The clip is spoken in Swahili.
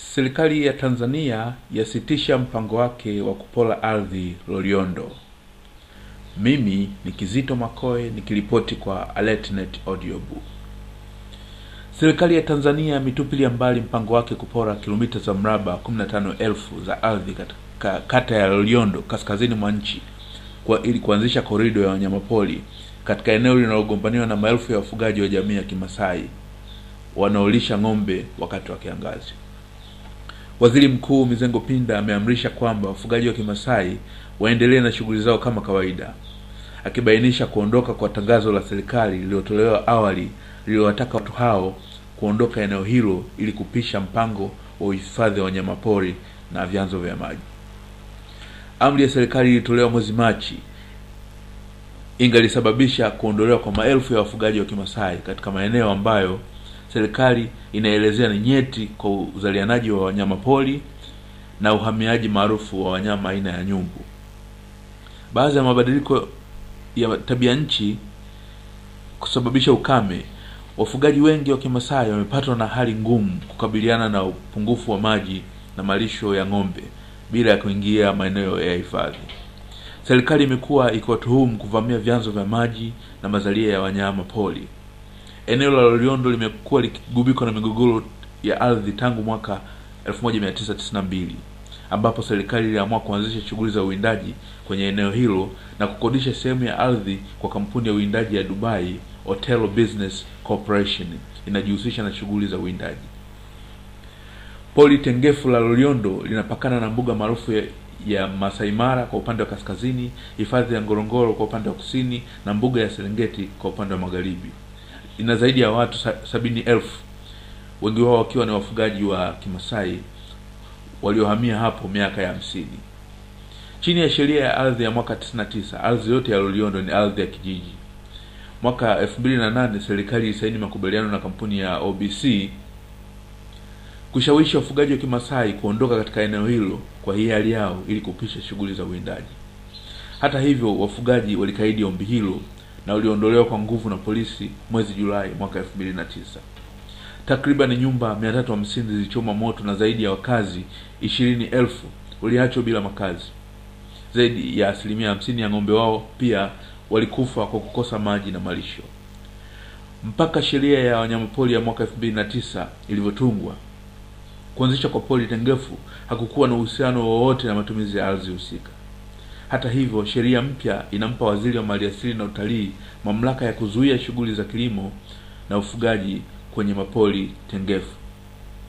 Serikali ya Tanzania yasitisha mpango wake wa kupora ardhi Loliondo. Mimi ni Kizito Makoe nikiripoti kwa AlertNet Audiobook. Serikali ya Tanzania imetupilia mbali mpango wake kupora kilomita za mraba 15,000 za ardhi katika kata ya Loliondo kaskazini mwa nchi kwa ili kuanzisha korido ya wanyamapori katika eneo linalogombaniwa na maelfu ya wafugaji wa jamii ya Kimasai wanaolisha ng'ombe wakati wa kiangazi. Waziri Mkuu Mizengo Pinda ameamrisha kwamba wafugaji wa Kimasai waendelee na shughuli zao kama kawaida, akibainisha kuondoka kwa tangazo la serikali lililotolewa awali lililowataka watu hao kuondoka eneo hilo ili kupisha mpango wa uhifadhi wa wanyamapori na vyanzo vya maji. Amri ya serikali ilitolewa mwezi Machi ingalisababisha kuondolewa kwa maelfu ya wafugaji wa Kimasai katika maeneo ambayo serikali inaelezea ni nyeti kwa uzalianaji wa wanyamapori na uhamiaji maarufu wa wanyama aina ya nyumbu. Baadhi ya mabadiliko ya tabia nchi kusababisha ukame, wafugaji wengi wa Kimasai wamepatwa na hali ngumu kukabiliana na upungufu wa maji na malisho ya ng'ombe bila ya kuingia maeneo ya hifadhi. Serikali imekuwa ikiwatuhumu kuvamia vyanzo vya maji na mazalia ya wanyama pori. Eneo la Loliondo limekuwa likigubikwa na migogoro ya ardhi tangu mwaka 1992 ambapo serikali iliamua kuanzisha shughuli za uwindaji kwenye eneo hilo na kukodisha sehemu ya ardhi kwa kampuni ya uwindaji ya Dubai Otello Business Corporation inajihusisha na shughuli za uwindaji. Pori tengefu la Loliondo linapakana na mbuga maarufu ya, ya Masai Mara kwa upande wa kaskazini, hifadhi ya Ngorongoro kwa upande wa kusini na mbuga ya Serengeti kwa upande wa magharibi. Ina zaidi ya watu sa, sabini elfu, wengi wao wakiwa ni wafugaji wa Kimasai waliohamia hapo miaka ya hamsini. Chini ya sheria ya ardhi ya mwaka 99, ardhi yote ya Loliondo ni ardhi ya kijiji. Mwaka 2008 serikali ilisaini makubaliano na kampuni ya OBC kushawishi wafugaji wa Kimasai kuondoka katika eneo hilo kwa hiari yao ili kupisha shughuli za uwindaji. Hata hivyo, wafugaji walikaidi ombi hilo na waliondolewa kwa nguvu na polisi mwezi Julai mwaka 2009. Takriban nyumba 350 zilichoma moto na zaidi ya wakazi ishirini elfu waliachwa bila makazi. Zaidi ya asilimia hamsini ya ng'ombe wao pia walikufa kwa kukosa maji na malisho. Mpaka sheria ya wanyamapori ya mwaka 2009 ilivyotungwa, kuanzisha kwa pori tengefu hakukuwa na uhusiano wowote na matumizi ya ardhi husika. Hata hivyo, sheria mpya inampa waziri wa maliasili na utalii mamlaka ya kuzuia shughuli za kilimo na ufugaji kwenye mapori tengefu.